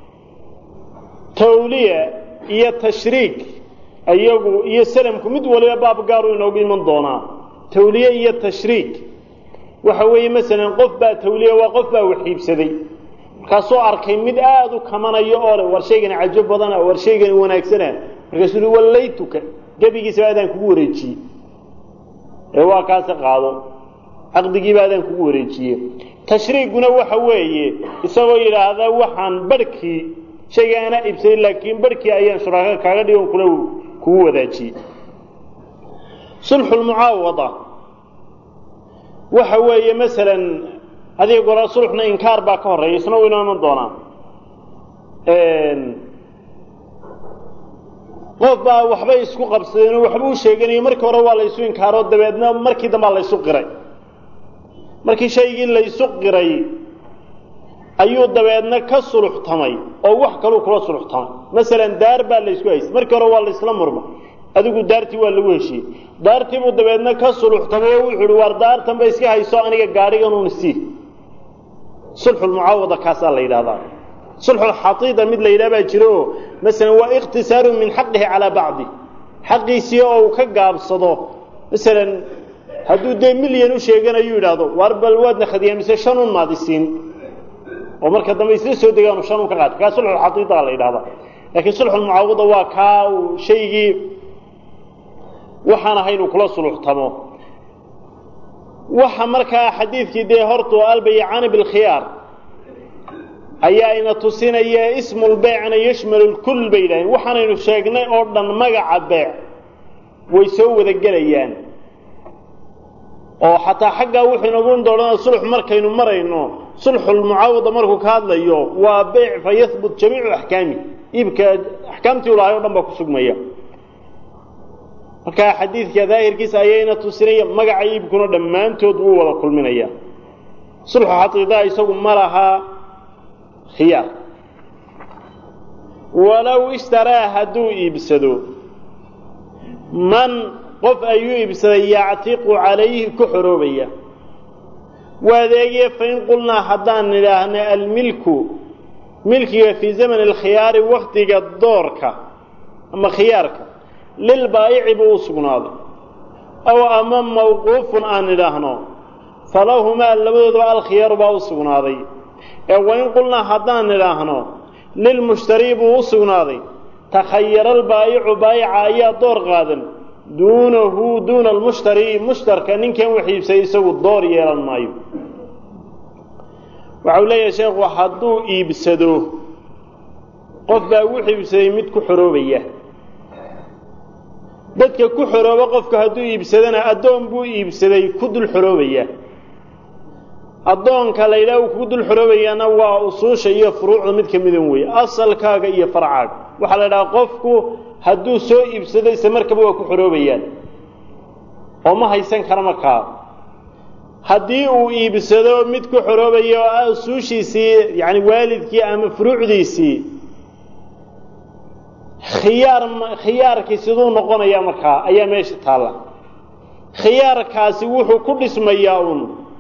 tawliya iyo tashriik iyagu iyo salamku mid waliba baab gaaru inoogu iman doonaa tawliye iyo tashriik waxa weeye masalan qof baa tawliya waa qof baa waxiibsaday markaasuu arkay mid aada u kamanayo oo le war shaygani cajo badana war shaygani wanaagsana markaasuu ui wallaytuka gebigiisaba adaan kugu wareejiyey ee waa kaasi qaado caqdigiiba adaan kugu wareejiye tashriiguna waxa weeye isagoo yidhaahda waxaan barhkii shayga anaa iibsaday laakiin barhkii ayaan shuraaka kaaga dhigon kula kugu wadaajiyey sulxulmucaawada waxa weeye masalan adiga goraa sulxna inkaar baa ka horreeya isna u inoo iman doonaa qof baa waxbay isku qabsadeen waxba u sheeganayo markii hore waa laysu inkaaro dabeedna markii dambaa laysu qiray markii shaygii laysu qiray ayuu dabeedna ka suluxtamay oo wax kaluu kula suluxtamay masalan daar baa laysku haystay markii hore waa laysla murma adigu daartii waa lagu heshiyey daartii buu dabeedna ka suluxtamay oo wuxuu uhi waar daartan ba iska hayso aniga gaadhiganuun sii sulxulmucaawada kaasaa la yidhahdaa sulxulxatiida mid la yidhaha baa jiro oo masalan waa ikhtisaaru min xaqihi calaa bacdi xaqiisii oo uu ka gaabsado masalan hadduu dee milyan u sheeganayu yidhaahdo waar bal waadna khadiyaamise shan un maadisiin oo marka dambe isla soo degaanu shan un ka qaata kaa sulxulxatiida la yidhahdaa laakiin sulxulmucaawada waa kaa uu shaygii waxaan ahay inuu kula suluxtamo waxa markaa xadiidkii dee hortu albaycani bilkhiyaar ayaa ina tusinaya ismulbeycna yashmalu lkull bay yidhahdeen waxaanaynu sheegnay oo dhan magaca beec way soo wada gelayaan oo xataa xaggaa wuxuu inagu doodhana sulx markaynu marayno sulxulmucaawada markuu ka hadlayo waa beyc fa yahbut jamiicu axkaami iibka axkaamtii u lahay o dhan baa ku sugmaya markaa xadiidka daahirkiisa ayayna tusinaya magaca iibkuna dhammaantood wuu wada kulminaya sulxu xaqiidaa isagu ma lahaa khiyaar walow ishtaraa hadduu iibsado man qof ayuu iibsaday yactiqu calayhi ku xoroobaya waadeegye fain qulnaa haddaan nidhaahna almilku milkiga fii zamani alkhiyaari waktiga doorka ama khiyaarka lilbaayici buu u sugnaaday aw ama mawquufun aan nidhaahno falahumaa labadoodaba alkhiyaaru baa u sugnaaday ee wain qulnaa haddaan nidhaahno lilmushtarii buu u sugnaaday takhayara albaayicu baayica ayaa door qaadan duunahu duuna almushtari mushtarka ninkan wax iibsaday isagu door yeelan maayo waxau leeyahay sheekhu hadduu iibsado qof baa wuxuu iibsaday mid ku xoroobaya dadka ku xorooba qofka hadduu iibsadana addoon buu iibsaday ku dul xoroobaya addoonka la yidhaha uu kugu dul xoroobayaana waa usuusha iyo furuucda mid ka midan weeye asalkaaga iyo farcaaga waxaa la yidhaha qofku hadduu soo iibsado isla markaba waa ku xoroobayaan oo ma haysan kara markaa haddii uu iibsado mid ku xoroobaya oo ah usuushiisii yacani waalidkii ama furuucdiisii khiyaar khiyaarkii siduu noqonayaa markaa ayaa meesha taalla khiyaarkaasi wuxuu ku dhismayaa uun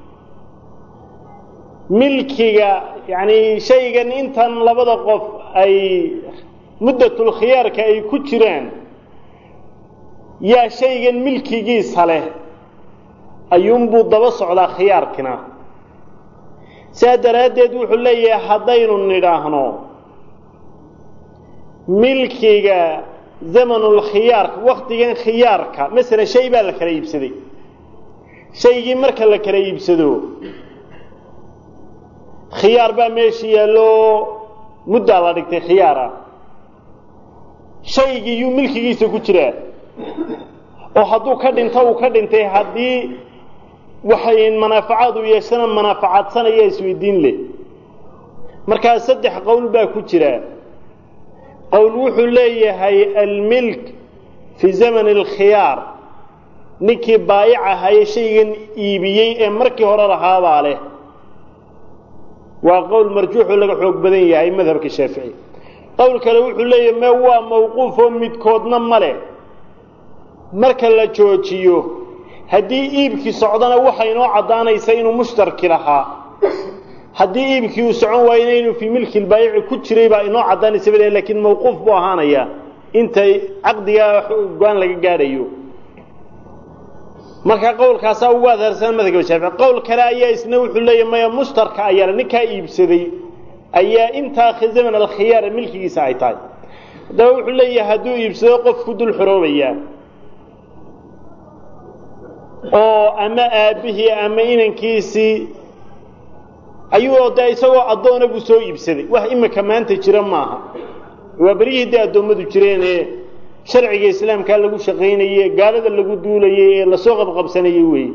milkiga yacni shaygan intan labada qof ay muddatul khiyaarka ay ku jiraan yaa shaygan milkigiisa leh ayuunbuu daba socdaa khiyaarkina saa daraaddeed wuxuu leeyahay haddaynu nidhaahno milkiga zamanulkhiyaarka waktigan khiyaarka masalan shay baa la kala iibsaday shaygii marka la kala iibsado khiyaar baa meesha yaallo muddaa la dhigtay khiyaara shaygii yuu milkigiisa ku jiraa oo hadduu ka dhinto uu ka dhintay haddii waxay manaafacaad u yeeshana manaafacaadsanaya isweydiin leh markaa saddex qowl baa ku jira qowl wuxuu leeyahay almilk fii zamani alkhiyaar ninkii baayic ahaye shaygan iibiyey ee markii hore lahaabaa leh waa qowl marjuuxoo laga xoog badan yahay madhabka shaafici qowl kale wuxuu leeyahay me waa mawquuf oo midkoodna ma leh marka la joojiyo haddii iibkii socdana waxay inoo caddaanaysa inuu mushtarki lahaa haddii iibkii uu socon waayena inuu fii milki lbaayici ku jiray baa inoo caddaanaysa ba lakiin mawquuf buu ahaanayaa intay caqdigaa go-aan laga gaadhayo marka qowlkaasaa ugu adhaarsan madhabka shaafici qowl kale ayaa isna wuxuu leeyahy maya mushtarka ayaa ninkaa iibsaday ayaa intaa zaman alkhiyaar milkigiisa ay tahay haddaba wuxuu leeyahay hadduu iibsado qof ku dul xoroobayaa oo ama aabbihii ama inankiisii ayuu dee isagoo addoona buu soo iibsaday wax imika maanta jira maaha waa beryihii dee addoommadu jireenee sharciga islaamkaa lagu shaqaynaye gaalada lagu duulayay ee lasoo qabqabsanayay weeye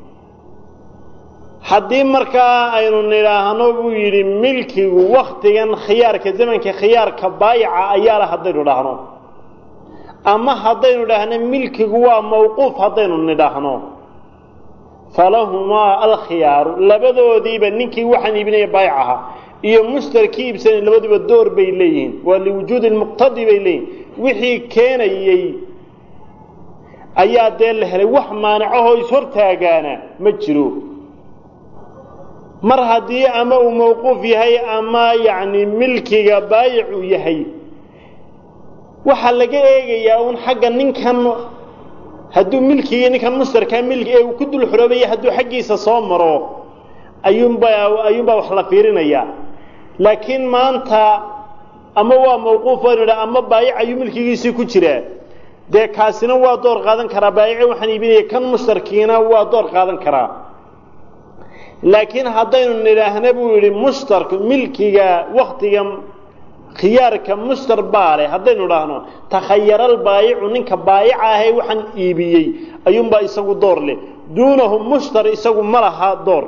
haddii markaa aynu nidhaahno buu yidhi milkigu waktigan khiyaarka zamanka khiyaarka baayaca ayaa la haddaynu dhahno ama haddaynu dhahno milkigu waa mawquuf haddaynu nidhaahno falahumaa alkhiyaaru labadoodiiba ninkii waxaan iibinaya baayac ahaa iyo mushtarkii iibsanay labaduba door bay leeyihiin waa liwujuudi lmuqtadi bay leeyihin wixii keenayey ayaa dee la helay wax maanacahoo ishortaagaana ma jiro mar haddii ama uu mawquuf yahay ama yacni milkiga baayic uu yahay waxaa laga eegayaa uun xagga ninkan hadduu milkigii ninkan mushtarkaa milki ee uu ku dul xoroobaya hadduu xaggiisa soo maro ayuunbaa ayuunbaa wax la fiirinayaa laakiin maanta ama waa mawquuf waynu idha ama baayic ayuu milkigiisii ku jiraa dee kaasina waa door qaadan karaa baayice waxaan iibinaya kan mushtarkiina waa door qaadan karaa laakiin haddaynu nidhaahna buu yidhi mushtarku milkiga waktiga khiyaarka mushtar baa leh haddaynu dhahno takhayaral baayicu ninka baayica ahee waxaan iibiyey ayuunbaa isagu door leh duunahu mushtar isagu ma laha door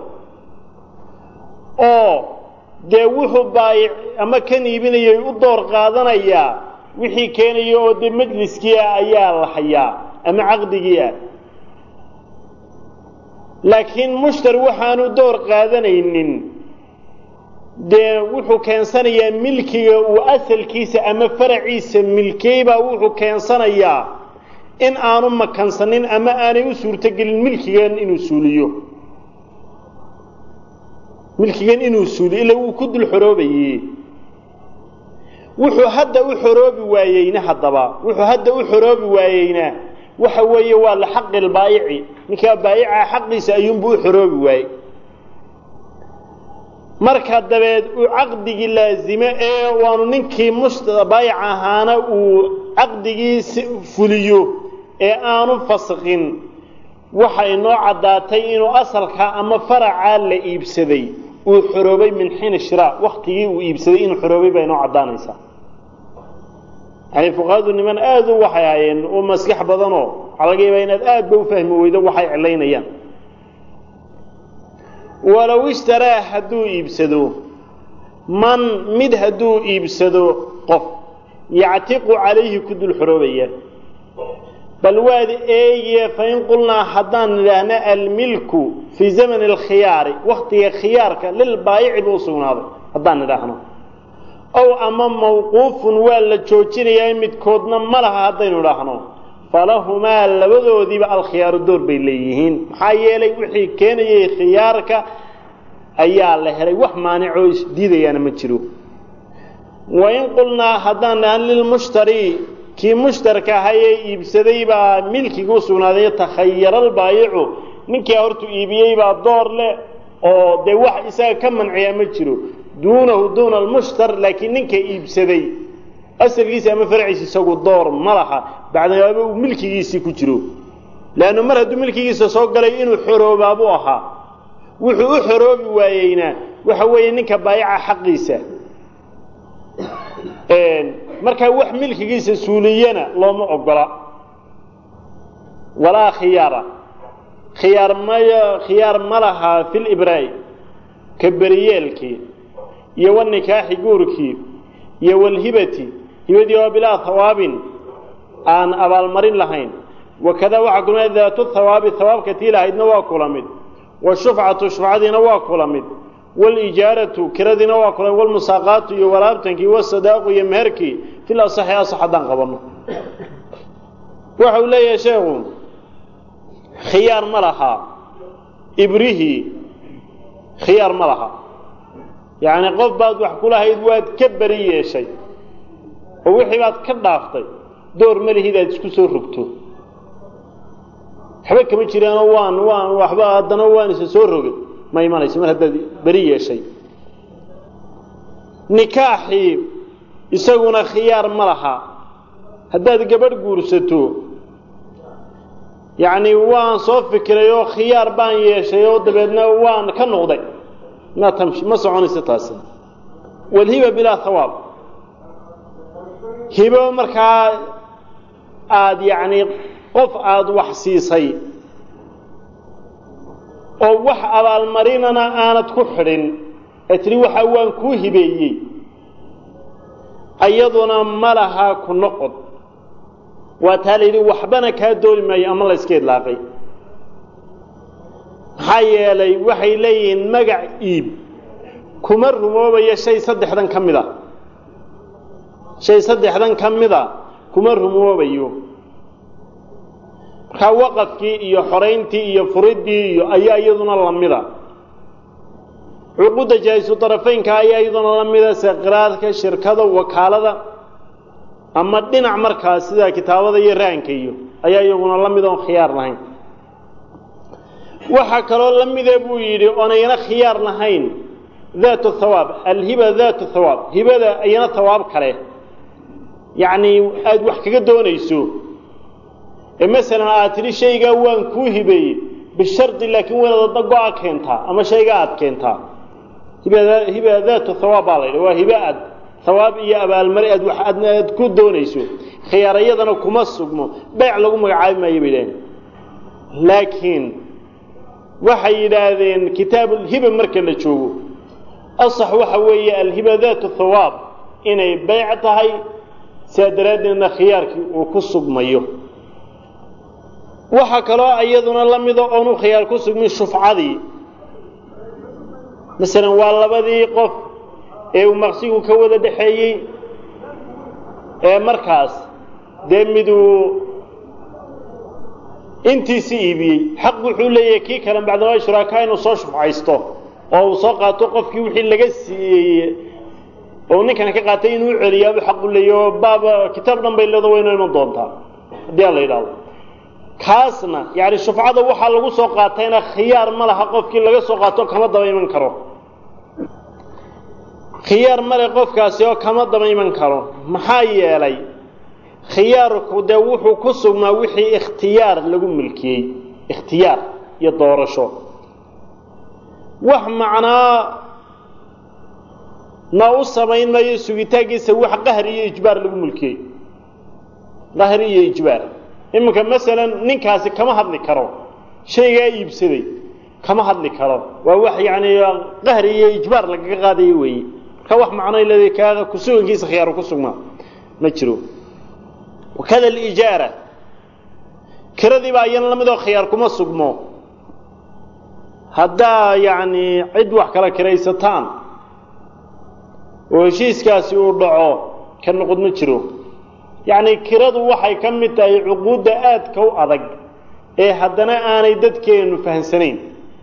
oo dee wuxuu baayic ama kan iibinayay u door qaadanayaa wixii keenaya oo dee majliskii ah ayaa la hayaa ama caqdigii ah laakiin mushtar waxaanu door qaadanaynin dee wuxuu keensanayaa milkiga uu asalkiisa ama faraciisa milkeybaa wuxuu keensanayaa in aanu makansanin ama aanay u suurtogelin milkigan inuu suuliyo milkigan inuu suuliyo ila wuu ku dul xoroobaye wuxuu hadda u xoroobi waayeyna haddaba wuxuu hadda u xoroobi waayeyna waxa weeye waa lixaqi lbaayici ninkaa baayica xaqiisa ayuunbuu u xoroobi waayey marka dabeed uu caqdigii laazime ee waanu ninkii baayic ahaana uu caqdigii fuliyo ee aanu fasqin waxa inoo caddaatay inuu asalka ama faracaa la iibsaday uu xoroobay min xiin shiraa waktigii uu iibsaday inuu xoroobay baa inoo caddaanaysaa yani fuqahadu niman aada u waxay ahaayeen oo maskax badanoo waxaa laga yaabaa inaad aad ba u fahmi weydo waxay cilaynayaan walow ishtaraa hadduu iibsado man mid hadduu iibsado qof yactiqu calayhi ku dul xoroobaya bal waad eegiye fain qulnaa haddaan nidhaahna almilku fii zamani alkhiyaari waktiga khiyaarka lilbaayici buu usugnaaday haddaan nidhaahno ow ama mawquufun waa la joojinayaa midkoodna ma laha haddaynu idhaahno falahumaa labadoodiiba alkhiyaaru door bay leeyihiin maxaa yeelay wixii keenayay khiyaarka ayaa la helay wax maanicoo isdiidayaana ma jiro wain qulnaa haddaan dhahan lilmushtari kii mushtarka ahayee iibsaday baa milkiga u sugnaaday takhayaralbaayicu ninkaa hortuu iibiyey baa door leh oo dee wax isaga ka manciyaa ma jiro duunahu duuna almushtar laakiin ninka iibsaday asalkiisa ama farciisa isagu door ma laha bacdamaaba uu milkigiisii ku jiro leannu mar hadduu milkigiisa soo galay inuu xoroobaabuu ahaa wuxuu u xoroobi waayeyna waxa weeye ninka baayaca xaqiisa markaa wax milkigiisa suuliyana looma ogola walaa khiyaara khiyaar maya khiyaar ma lahaa fi libraa'i ka beriyeelkii iyo wanikaaxi guurkii iyo walhibati hibadii oo bilaa hawaabin aan abaalmarin lahayn wakadaa waxaa kulmay daatu hawaabi hawaabka tii lahaydna waa kula mid washufcatu shufcadiina waa kula mid walijaaratu kiradiina waa kula mid walmusaaqaatu iyo walaabtankii wasadaaqu iyo meherkii fil asaxi asax haddaan qabanno waxa uu leeyahay sheekhu khiyaar ma lahaa ibrihii khiyaar ma laha yacni qof baad wax ku lahayd waad ka beri yeeshay oo wixii baad ka dhaaftay door ma lihid aad isku soo rogto waxba kama jiraanoo waan waan waxba haddana waan isa soo rogay ma imanayso mar haddaad beri yeeshay nikaaxii isaguna khiyaar ma laha haddaad gabadh guursato yacni waan soo fikiray oo khiyaar baan yeeshay oo dabeedna waan ka noqday ma tamshi ma soconayso taasi walhiba bilaa hawaab hibo markaa aada yacni qof aada wax siisay oo wax abaalmarinana aanad ku xidhin ee tidhi waxa waan kuu hibeeyey ayaduna ma lahaa ku noqod waa taa la yidhi waxbana kaa dooli maayo ama la yska idlaaqay maxaa yeelay waxay leeyihiin magac iib kuma rumoobayo shay saddexdan ka mid a shay saddexdan ka mida kuma rumoobayo markaa waqafkii iyo xorayntii iyo furiddii iyo ayaa iyaduna lamida cuquudda jaahisu darafeynka ayaa iyaduna la mida saqiraadka shirkada wakaalada ama dhinac markaas sida kitaabada iyo raanka iyo ayaa iyaguna la mid oon khiyaar lahayn waxaa kaloo la mida buu yidhi oonayna khiyaar lahayn daatu thawaab alhiba daatu thawaab hibada ayana thawaab kale yacni aada wax kaga doonayso ee masalan aad tidhi shaygaa waan kuu hibeeyey bishardi laakiin waynaad adna go-a keentaa ama shaygaa aada keentaa hiba daatu thawaab baa la yidhi waa hibe aad hawaab iyo abaalmari aad wax aad aad ku doonayso khiyaarayadana kuma sugmo beec lagu magacaabi maayo bay yidhahdeen laakiin waxay yidhaahdeen kitaabulhiba marka la joogo asax waxa weeye alhiba daatu thawaab inay beyc tahay sidaa daraaddeedna khiyaarkii uu ku sugmayo waxaa kaloo iyaduna la mida oonu khiyaar ku sugmin shufcadii masalan waa labadii qof ee uu maqsigu ka wada dhexeeyey ee markaas dee miduu intiisi iibiyey xaq wuxuu leeyahay kii kale bacdama shuraakaa inuu soo shufcaysto oo uu soo qaato qofkii wixii laga siiyey oo ninkan ka qaatay inuu celiyaabuu xaq u leeyahy oo baaba kitaab dhan bay leedo waynoo iman doontaa haddii a la yidhaahdo kaasna yacni shufcada waxaa lagu soo qaatayna khiyaar ma laha qofkii laga soo qaato kama daba iman karo khiyaar male qofkaasi oo kama daba iman karo maxaa yeelay khiyaarku dee wuxuu ku sugnaa wixii ikhtiyaar lagu milkiyey ikhtiyaar iyo doorasho wax macnaa na u samayn mayo sugitaankiisa wax qahri iyo ijbaar lagu mulkiyey qahri iyo ijbaar iminka masalan ninkaasi kama hadli karo shaygaa iibsaday kama hadli karo waa wax yacni qahri iyo ijbaar lagaga qaadayo weeye marka wax macno leedahay kaaga kusugankiisa khiyaaru ku sugmaa ma jiro wakada alijaara kiradii baa iyana lamid oo khiyaar kuma sugmo haddaa yacni cid wax kala kiraysataan oo heshiiskaasi uu dhaco ka noqod ma jiro yacni kiradu waxay ka mid tahay cuquudda aadka u adag ee haddana aanay dadkeenu fahamsanayn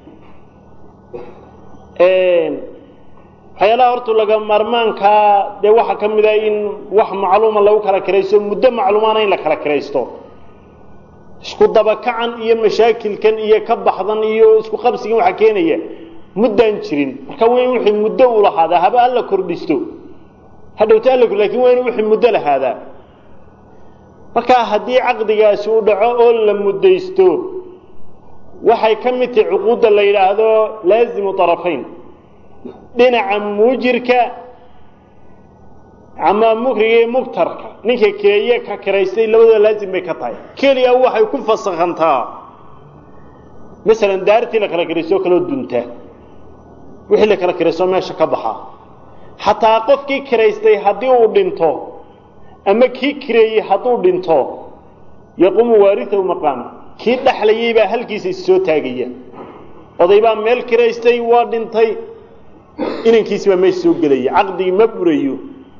waxyaalaha horta laga marmaankaa dee waxaa ka mid ah in wax macluuma lagu kala kiraysto muddo macluumaana in la kala kiraysto isku dabakacan iyo mashaakilkan iyo ka baxdan iyo isku qabsigan waxaa keenaya muddaan jirin marka waa in wixii muddo u lahaadaa haba alla kordhisto hadhowta alla lakin waa in wixii muddo lahaadaa markaa haddii caqdigaasi u dhaco oo la muddaysto waxay ka mid tahay cuquudda la yidhaahdo laazimu طarafayn dhinaca muujirka ama mukriga iyo mugtarka ninka keeye ka kiraystay labadooda laazim bay ka tahay keliya waxay ku fasakhantaa masalan daartii la kala kiraysto oo kaloo dunta wixii la kala kiraysto meesha ka baxa xataa qofkii kiraystay haddii uu dhinto ama kii kireeyey hadduu dhinto yaquumu waaritahu maqaama kii dhexlayay baa halkiisa issoo taagaya oday baa meel kiraystay waa dhintay inankiisi baa meesha soo gelaya caqdigii ma burayo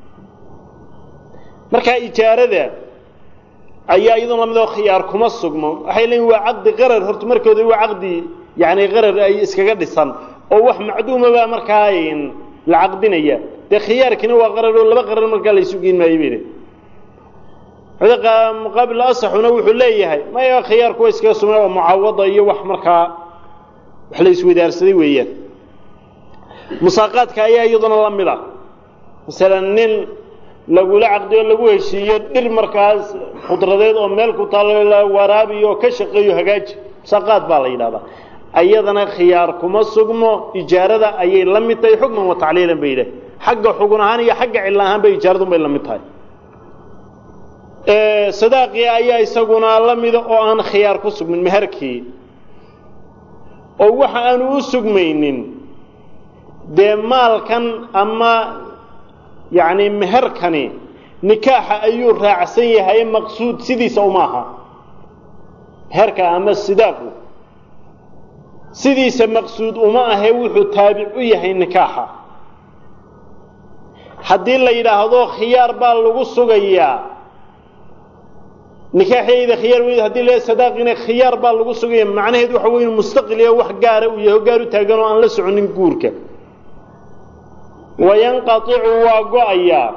markaa ijaarada ayaa iyadoo lamid oo khiyaar kuma sugmo waxay leeyiin waa caqdi qarar horta markooda waa caqdi yani qarar ay iskaga dhisan oo wax macduuma baa markaa la caqdinaya dee khiyaarkiina waa qarar oo laba qarar markaa la isu geyn maayo bay muqaabil asaxuna wuxuu leeyahay maya khiyaarku waa iskaga sugna oo mucaawada iyo wax markaa wax la iswadaarsaday weeyaan musaaqaadka ayaa iyaduna la mid a masalan nin lagula caqdiyo lagu heshiiyo dhir markaas khudradeed oo meel ku taalla waraabiyo oo ka shaqeeyo hagaaji saqaad baa la yidhahdaa ayadana khiyaar kuma sugmo ijaarada ayay la mid tahay xukman wa tacliilan bay yidhah xagga xugun ahaan iyo xagga cillo ahaan bay ijaaradun bay la mid tahay sadaaqii ayaa isaguna la mida oo aan khiyaar ku sugmin meherkii oo waxa aanu u sugmaynin dee maalkan ama yacni meherkani nikaaxa ayuu raacsan yahay maqsuud sidiisa uma aha meherka ama sidaaqu sidiisa maqsuud uma ahe wuxuu taabic u yahay nikaaxa haddii la yidhaahdo khiyaar baa lagu sugayaa nikaaxyayda khiyaar weyd haddii la sadaaqina khiyaar baa lagu sugaya macnaheed waxa wey inu mustaqil iyo wax gaara uu yahay o gaar u taagan oo aan la soconin guurka wayanqaicu waa go-ayaa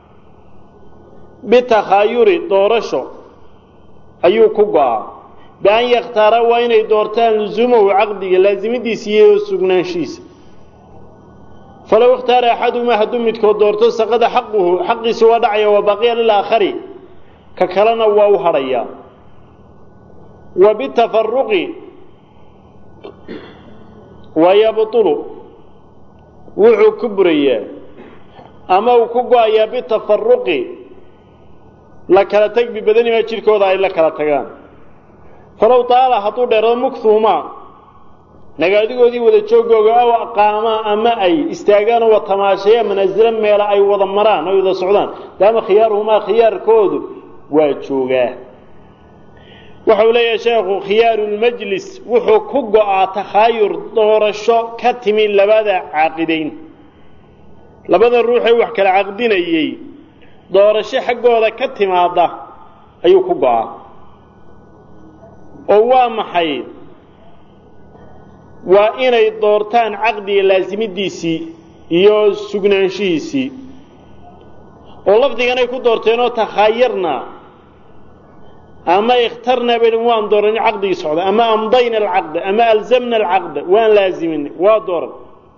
bitakhaayuri doorasho ayuu ku go-aa bian yakhtaara waa inay doortaan lusuumahu caqdiga laasimidiisa iyo sugnaanshiisa falow ikhtaara axaduhumaa hadduu midkood doorto saqada xaquhu xaqiisa waa dhacaya wa baqiya lilaakhari ka kalena waa u hadhayaa wa bitafaruqi wayabtulu wuxuu ku burayaa ama uu ku go-ayaa bitafaruqi la kala teg bibadanimaa jidhkooda ay la kala tagaan falow taala hadduu dheerado mukhuumaa nagaadigoodii wada joogooga aw aqaamaa ama ay istaagaan oo watamaashaya manaasilo meela ay wada maraan ay wada socdaan daama khiyaaruhumaa khiyaarkoodu waa joogaa waxau leeyahay sheekhu khiyaarulmajlis wuxuu ku go-aa takhaayur doorasho ka timi labada caaqidayn labada ruuxee wax kala caqdinayey doorasho xaggooda ka timaada ayuu ku go-aa oo waa maxay waa inay doortaan caqdiga laasimidiisii iyo sugnaanshihiisii oo lafdiganay ku doorteenoo takhaayarna ama ikhtarna bay waan dooran caqdigii socda ama amdayna alcaqda ama alzamna alcaqda waan laaziminay waa dooran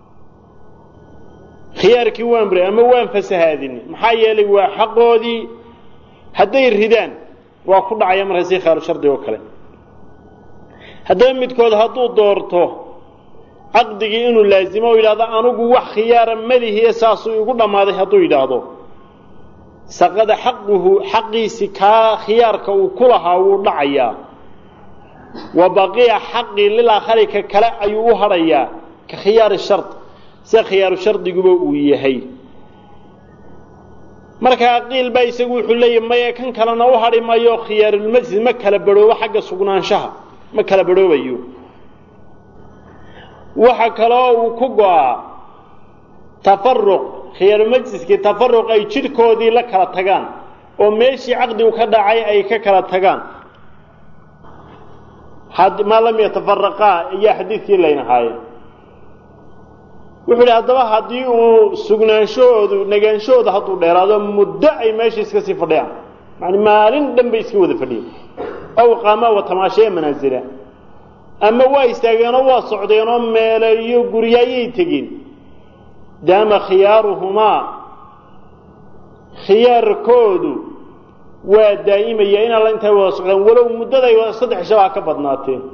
khiyaarkii waan buray ama waan fasahaadinay maxaa yeelay waa xaqoodii hadday ridaan waa ku dhacaya marka si khaaru shardi oo kale haddaba midkood hadduu doorto caqdigii inuu laazimo o yidhahdo anugu wax khiyaara malihiye saasuu igu dhammaaday hadduu yidhaahdo saqada xaquhu xaqiisi kaa khiyaarka uu ku lahaa wuu dhacayaa wa baqiya xaqii lilaakhari ka kale ayuu u hadhayaa ka khiyaari shard sida khiyaaru shardigaba uu yahay markaa qiil baa isagu wuxuu leeyahy maya kan kalena u hadhi mayo khiyaarulmajlis ma kala badhoobo xagga sugnaanshaha ma kala badhoobayo waxa kaloo uu ku go-aa tafaruq khiyaarumajliskii tafaruq ay jidhkoodii la kala tagaan oo meeshii caqdigu ka dhacay ay ka kala tagaan maa lam yatafaraqaa ayaa xadiidkii laynahaaye wuxuu idhi haddaba haddii uu sugnaanshahoodu nagaanshahooda hadduu dheeraado muddo ay meesha iska sii fadhiyaan yani maalin dhan bay iska wada fadhiyeen aw qaamaa wa tamaashaya manaasila ama waa istaageenoo waa socdeenoo meele iyo guryo ayay tegeen daama khiyaaruhumaa khiyaarkoodu waa daa'imaya in alla intay wada socdaan walow muddaday saddex shabaa ka badnaateen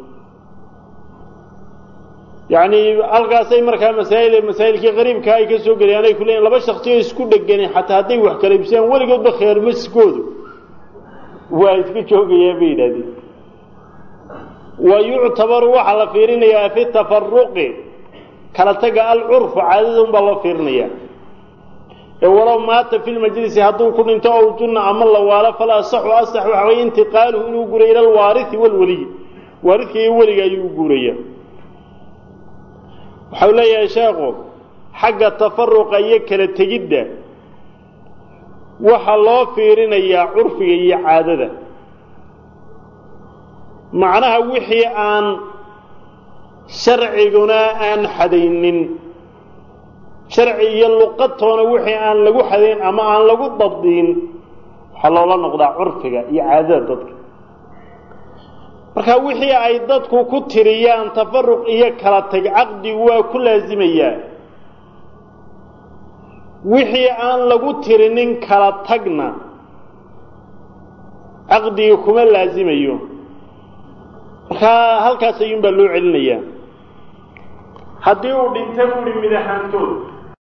yacni halkaasay markaa masaa'il masaa'ilkii qariibkaa ay ka soo gelayaan ay ku leeyiin laba shaksiyo isku dheganeen xataa hadday wax kala ibsiyaan weligoodba khiyaarmaskoodu waa iska joogayaan bay yidhahdeen wa yuctabaru waxaa la fiirinayaa fi tafaruqi kala taga alcurfu caadada un baa loo fiirinayaa ee walow maata fi lmajlisi hadduu ku dhinto ow junna ama la waalo fala asaxu asax waxa weye intiqaaluhu inuu guuray ila alwaarihi walweliy waaridka iyo weliga ayuu u guuraya waxau leeyahay sheekhu xagga tafaruqa iyo kala tegidda waxaa loo fiirinayaa curfiga iyo caadada macnaha wixii aan sharciguna aan xadaynin sharci iyo luqadtoona wixii aan lagu xadayn ama aan lagu dabdiin waxaa loola noqdaa curfiga iyo caadada dadka marka wixii ay dadku ku tiriyaan tafaruq iyo kala tag caqdigu waa ku laasimayaa wixii aan lagu tirinin kala tagna caqdigii kuma laasimayo markaa halkaas ayuunbaa loo celinayaa haddii uu dhinta buuhi mid ahaantood